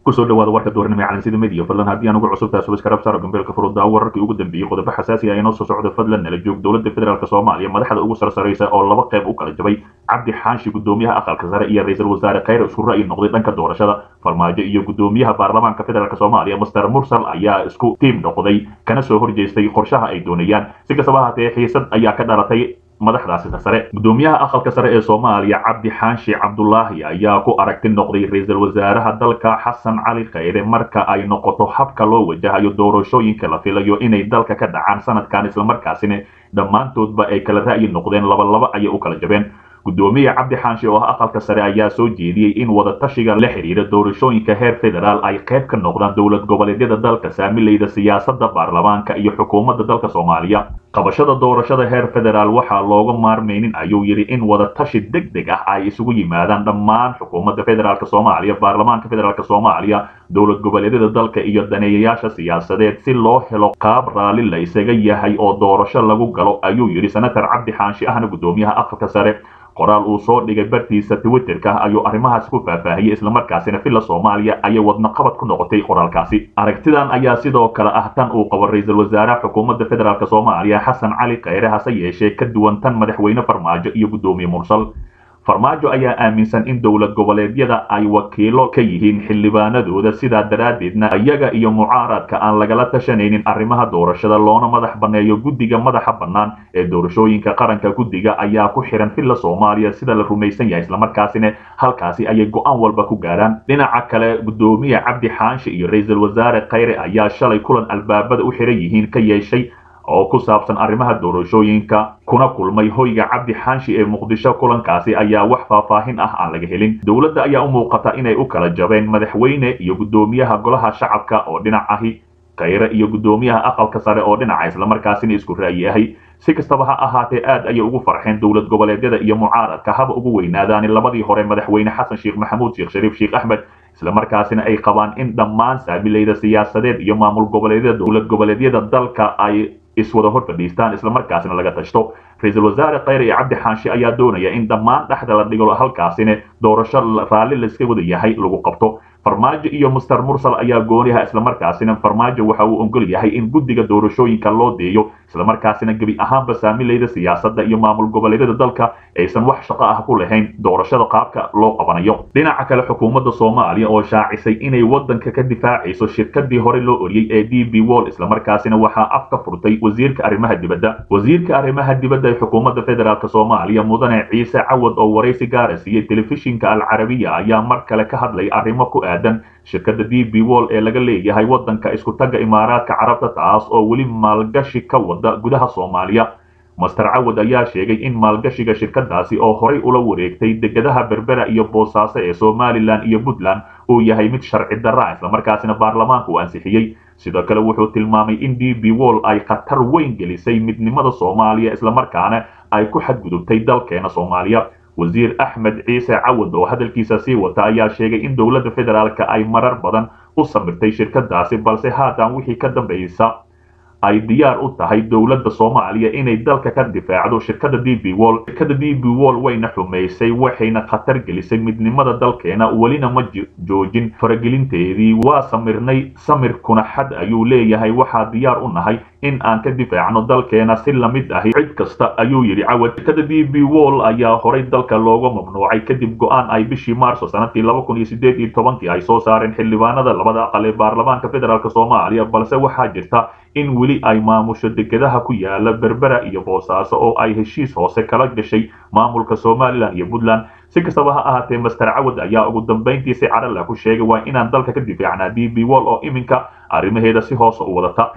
kusoo dhawaada warka duhurnimo ee calansida media fadlan haddii aan ugu cusub tahay subaskarab saaro gambeelka furudaa wararkii ugu dambeeyey qodobo xasaasi ah inoo soo socda fadlan nala joog dowladda federaalk soomaaliya madaxda ugu sarsaraysa oo laba qayb u kala jabay cabdi xaashi gudoomiyaha aqalka sare iyo ra-iisul wasaare khayr isku ra'yi noqday dhanka doorashada farmaajo iyo gudoomiyaha baarlamaanka federaalk soomaaliya master mursal ayaa isku tiim noqday kana soo horjeestay qorshaha ay doonayaan si kastaba haatee xiisad ayaa ka dhalatay madaxdaasi sare gudoomiyaha aqalka sare ee soomaaliya cabdi xaashi cabdulaahi ayaa ku aragti noqday ra-iisul wasaaraha dalka xasan cali khayre marka ay noqoto habka loo wajahayo doorashooyinka la filayo inay dalka ka dhacaan sanadkan islamarkaasina dhammaantoodba ay kala ra'yi noqdeen labalaba ayay u kala jabeen gudoomiye cabdi xaashi oo ah aqalka sare ayaa soo jeediyey in wadatashiga la xidhiira doorashooyinka heer federaal ay qayb ka noqdaan dowlad goboleedyada dalka saamilayda siyaasadda baarlamaanka iyo xukuumadda dalka soomaaliya qabashada doorashada heer federaal waxaa looga maarmaynin ayuu yidhi in wadatashi deg deg ah ay isugu yimaadaan dhammaan xukuumadda federaalk soomaaliya baarlamaanka federaalk soomaaliya dowlad goboleedyada dalka iyo daneeyayaasha siyaasadeed si loo helo qaab raalli la isaga yahay oo doorasho lagu galo ayuu yidhi senator cabdi xaashi ahna gudoomiyaha aqalka sare qoraal uu soo dhigay bartiisa twitterka ayuu arrimahaas ku faahfaahiyey islamarkaasina villa soomaaliya ayay wadnaqabad ku noqotay qoraalkaasi aragtidan ayaa sidoo kale ah tan uu qabo ra-iisul wasaaraha xukuumadda federaalk soomaaliya xasan cali khayre hase yeeshee ka duwan tan madaxweyne farmaajo iyo gudoomiye mursal farmaajo ayaa aaminsan in dowlad goboleedyada ay wakiilo ka yihiin xildhibaanadooda sidaa daraaddeedna iyaga iyo mucaaradka aan lagala tashanaynin arrimaha doorashada loona madax banneeyo guddiga madaxa bannaan ee doorashooyinka qaranka guddiga ayaa ku xihan villa soomaaliya sida la rumaysan yahay islamarkaasina halkaasi ayay go-aan walba ku gaaraan dhinaca kale gudoomiye cabdi xaashi iyo ra-iisul wasaare khayre ayaa shalay kulan albaabada u xihan yihiin ka yeeshay oo ku saabsan arrimaha doorashooyinka kuna kulmay hoyga cabdi xaashi ee muqdisho kulankaasi ayaa wax faahfaahin ah aan laga helin dowladda ayaa u muuqata inay u kala jabeen madaxweyne iyo gudoomiyaha golaha shacabka oo dhinac ahi khayre iyo gudoomiyaha aqalka sare oo dhinaca islamarkaasina isku ra'yi ahi si kastaba ha ahaatee aad ayay ugu farxeen dowlad goboleedyada iyo mucaaradka haba ugu weynaadaani labadii hore madaxweyne xasan sheekh maxamuud sheekh shariif sheekh axmed islamarkaasina ay qabaan in dhammaan saabilayda siyaasadeed iyo maamul goboleedyada dowlad goboleedyada dalka ay iswada hor fadhiistaan islamarkaasina laga tashto ra-iisul wasaare khayre iyo cabdi xaashi ayaa doonaya in dhammaan dhexda la dhigo halkaasina doorasho raalli layska wada yahay lagu qabto farmaajo iyo master mursal ayaa gooniha islamarkaasina farmaajo waxa uu ogol yahay in guddiga doorashooyinka loo deeyo islamarkaasina gebi ahaanba saamilayda siyaasadda iyo maamul goboleedyada dalka aysan wax shaqo ah ku lahayn doorashada qaabka loo qabanayo dhinaca kale xukuumadda soomaaliya oo shaacisay inay waddanka ka difaacayso shirkadii hore loo oriyey ee d b wall islamarkaasina waxaa af ka furtay wasiirka arrimaha dibadda wasiirka arrimaha dibadda ee xukuumadda federaalk soomaaliya mudane ciise cawad oo waraysi gaara siiyey telefishinka alcarabiya ayaa mar kale ka hadlay arrimo ku aadan shirkadda d b wall ee laga leeyahay waddanka isku tagga imaaraadka carabta taas oo weli maalgashi ka wada gudaha soomaaliya master cawad ayaa sheegay in maalgashiga shirkadaasi oo horay ula wareegtay degadaha berbera iyo boosaaso ee somalilan iyo puntland uu yahay mid sharci darra islamarkaasina baarlamaanka uu ansixiyey sidoo kale wuxuu tilmaamay in d b wall ay khatar weyn gelisay midnimada soomaaliya islamarkaana ay ku xadgudubtay dalkeena soomaaliya wasiir axmed ciise cawad oo hadalkiisa sii wata ayaa sheegay in dowladda federaalka ay marar badan u samirtay shirkadaasi balse haatan wixii ka dambaysa ay diyaar u tahay dowladda soomaaliya inay dalka ka difaacdo shirkada d b wall shirkada d b wall wayna xumaysay waxayna khatar gelisay midnimada dalkeena welina ma joojin faragelinteedii waa samirnay samirkuna xad ayuu leeyahay waxaa diyaar u nahay in aan ka difaacno dalkeena si lamid ahi cid kasta ayuu yidhi cawad shirkada d b wall ayaa horay dalka looga mamnuucay kadib go-aan ay bishii maarso sanadkii laba kun iyo sideed iyo tobankii ay soo saareen xildhibaanada labada aqal ee baarlamaanka federaalk soomaaliya balse waxaa jirta in weli ay maamusho degadaha ku yaala berbera iyo boosaaso oo ay heshiis hoose kala gashay maamulka somalilan iyo puntland si kastaba ha ahaatee master cawad ayaa ugu dambayntii si cadhala ku sheegay waa inaan dalka ka difaacnaa d b wall oo iminka arrimaheeda si hoose u wadata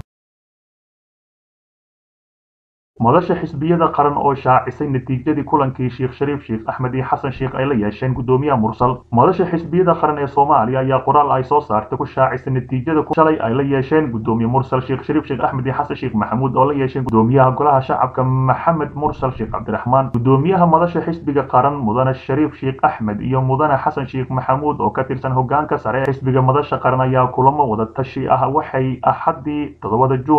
madasha xisbiyada qaran oo shaacisay natiijadii kulankii sheekh shariif sheekh axmed iyo xasan sheekh ay la yeesheen gudoomiyaha mursal madasha xisbiyada qaran ee soomaaliya ayaa qoraal ay soo saartay ku shaacisay natiijada shalay ay la yeesheen gudoomiye mursal sheekh shariif sheekh axmed iyo xasan sheekh maxamuud oo la yeesheen gudoomiyaha golaha shacabka maxamed mursal sheekh cabdiraxmaan gudoomiyaha madasha xisbiga qaran mudane shariif sheekh axmed iyo mudane xasan sheekh maxamuud oo ka tirsan hogaanka sare ee xisbiga madasha qaran ayaa kulamo wada tashi ah waxay axadii toddobada juun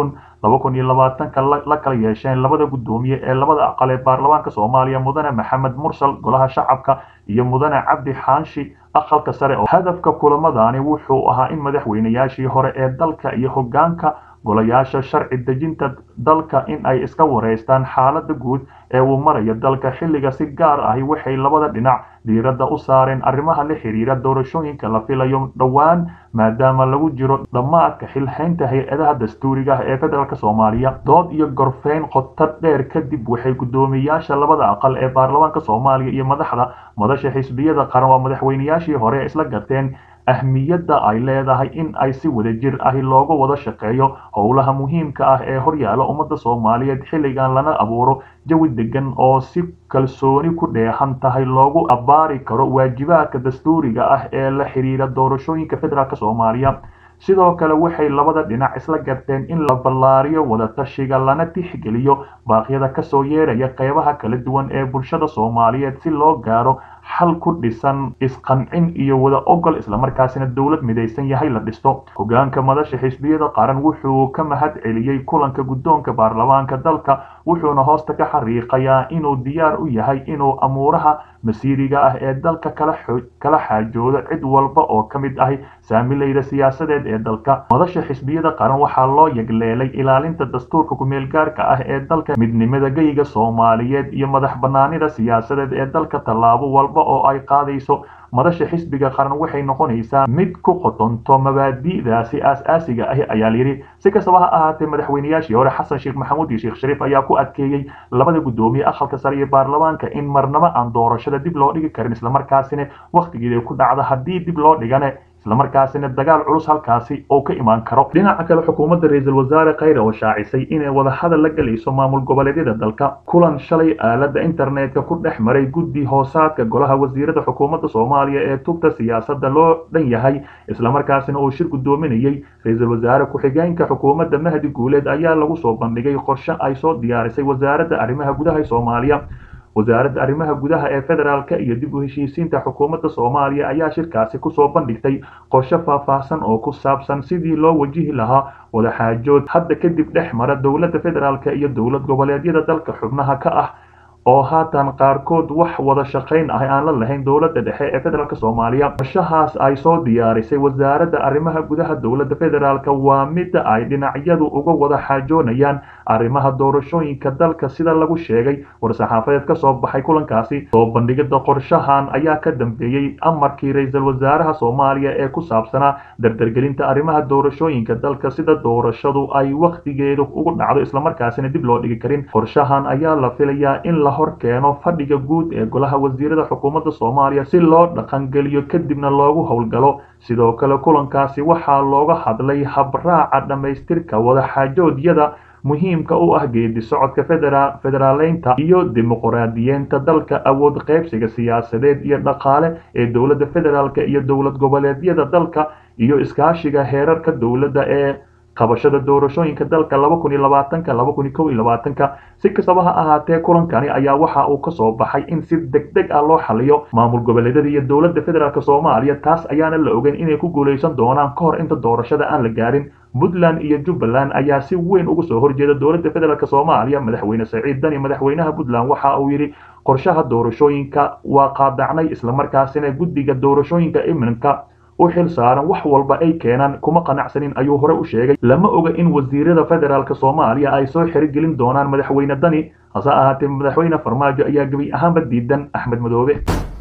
laba kun iyo labaatanka la kala yeesheen labada guddoomiye ee labada aqal ee baarlamaanka soomaaliya mudane maxamed mursal golaha shacabka iyo mudane cabdi xaanshi aqalka sare oo hadafka kulamadani wuxuu ahaa in madaxweynayaashii hore ee dalka iyo hoggaanka golayaasha sharci dejinta dalka in ay iska wareystaan xaaladda guud ee uu marayo dalka xilliga si gaar ahi waxay labada dhinac diiradda u saareen arrimaha la xiriira doorashooyinka la filayo dhowaan maadaama lagu jiro dhammaadka xilhaynta hay-adaha dastuuriga ah ee federaalk soomaaliya dood iyo gorfeyn qoto dheer kadib waxay guddoomiyayaasha labada aqal ee baarlamaanka soomaaliya iyo madaxda madasha xisbiyada qaran waa madaxweynayaashii hore isla garteen ahmiyadda ay leedahay in ay si wadajir ahi looga wada shaqeeyo howlaha muhiimka ah ee horyaala ummadda soomaaliyeed xilligan lana abuuro jawi degan oo si kalsooni ku dheehan tahay loogu abbaari karo waajibaadka dastuuriga ah ee la xiriira doorashooyinka federaalk soomaaliya sidoo kale waxay labada dhinac isla garteen in la ballaariyo wadatashiga lana tixgeliyo baaqyada kasoo yeeraya qeybaha kala duwan ee bulshada soomaaliyeed si loo gaaro xal ku dhisan isqancin iyo wada ogol islamarkaasina dowlad midaysan yahay la dhisto hoggaanka madasha xisbiyada qaran wuxuu ka mahad celiyey kulanka guddoonka baarlamaanka dalka wuxuuna hoosta ka xariiqayaa inuu diyaar u yahay inuu amuuraha masiiriga ah ee dalka kala xaajoodo cid walba oo ka mid ahi saamilayda siyaasadeed ee dalka madasha xisbiyada qaran waxaa loo yagleelay ilaalinta dastuurka kumeelgaarka ah ee dalka midnimada geyga soomaaliyeed iyo madax banaanida siyaasadeed ee dalka tallaabo walba oo ay qaadayso madasha xisbiga qaran waxay noqonaysaa mid ku qotonto mabaadi'daasi aas-aasiga ahi ayaa layidhi si kastaba ha ahaatee madaxweynayaashii hore xasan sheekh maxamuud iyo sheekh shariif ayaa ku adkeeyey labada guddoomiye aqalka sare iyo baarlamaanka in marnabo aan doorashada dib loo dhigi karin islamarkaasina wakhtigeeda ku dhacda haddii dib loo dhigane islamarkaasina dagaal culus halkaasi oo ka imaan karo dhinaca kale xukuumadda ra-iisul wasaare khayre oo shaacisay inay wadahadal la gelayso maamul goboleedyada dalka kulan shalay aaladda internetka ku dhex maray guddi hoosaadka golaha wasiirada xukuumadda soomaaliya ee tubta siyaasadda loo dhan yahay islamarkaasina uu shir guddoominayey ra-iisul wasaare ku-xigeenka xukuumadda mahdi guuleed ayaa lagu soo bandhigay qorshe ay soo diyaarisay wasaaradda arrimaha gudaha ee soomaaliya wasaaradda arrimaha gudaha ee federaalka iyo dib u heshiisiinta xukuumadda soomaaliya ayaa shirkaasi kusoo bandhigtay qorshe faahfaahsan oo ku saabsan sidii loo wajihi lahaa wadaxaajood hadda kadib dhex mara dowladda federaalka iyo dowlad goboleedyada dalka xubnaha ka ah oo haatan qaarkood wax wada shaqayn ah aan la lahayn dowladda dhexe ee federaalk soomaaliya qorshahaas ay soo diyaarisay wasaaradda arrimaha gudaha dowladda federaalk waa midda ay dhinacyadu uga wada xaajoonayaan arrimaha doorashooyinka dalka sida lagu sheegay war-saxaafadeed ka soo baxay kulankaasi soo bandhigida qorshahan ayaa ka dambeeyey amarkii ra-iisul wasaaraha soomaaliya ee ku saabsanaa dardargelinta arrimaha doorashooyinka dalka sida doorashadu ay wakhtigeedu ugu dhacdo islamarkaasina dib loo dhigi karin qorshahan ayaa la filayaa in la hor keeno fadhiga guud ee golaha wasiirada xukuumadda soomaaliya si loo dhaqangeliyo kadibna loogu howlgalo sidoo kale kulankaasi waxaa looga hadlay habraaca dhammaystirka wadaxaajoodyada muhiimka u ah geedi socodka federaaleynta iyo dimuqraadiyeenta dalka awood qaybsiga siyaasadeed iyo dhaqaale ee dowladda federaalk iyo dowlad goboleedyada dalka iyo iskaashiga heerarka dowladda ee qabashada doorashooyinka dalka laba kun iyo labaatanka laba kun iyo kow iyo labaatanka si kastaba ha ahaatee kulankani ayaa waxa uu kasoo baxay in si deg deg ah loo xaliyo maamul goboleedyada iyo dowladda federaalk soomaaliya taas ayaana la ogeyn inay ku guulaysan doonaan ka hor inta doorashada aan la gaarin puntland iyo jubbaland ayaa si weyn uga soo horjeeda dowladda federaalk soomaaliya madaxweyne saciid dani madaxweynaha puntland waxa uu yidhi qorshaha doorashooyinka waa qaadacnay islamarkaasina guddiga doorashooyinka iminka u xil saaran wax walba ay keenaan kuma qanacsanin ayuu hore u sheegay lama oga in wasiirada federaalk soomaaliya ay soo xerigelin doonaan madaxweyne dani hase ahaatee madaxweyne farmaajo ayaa gebi ahaanba diidan axmed madoobe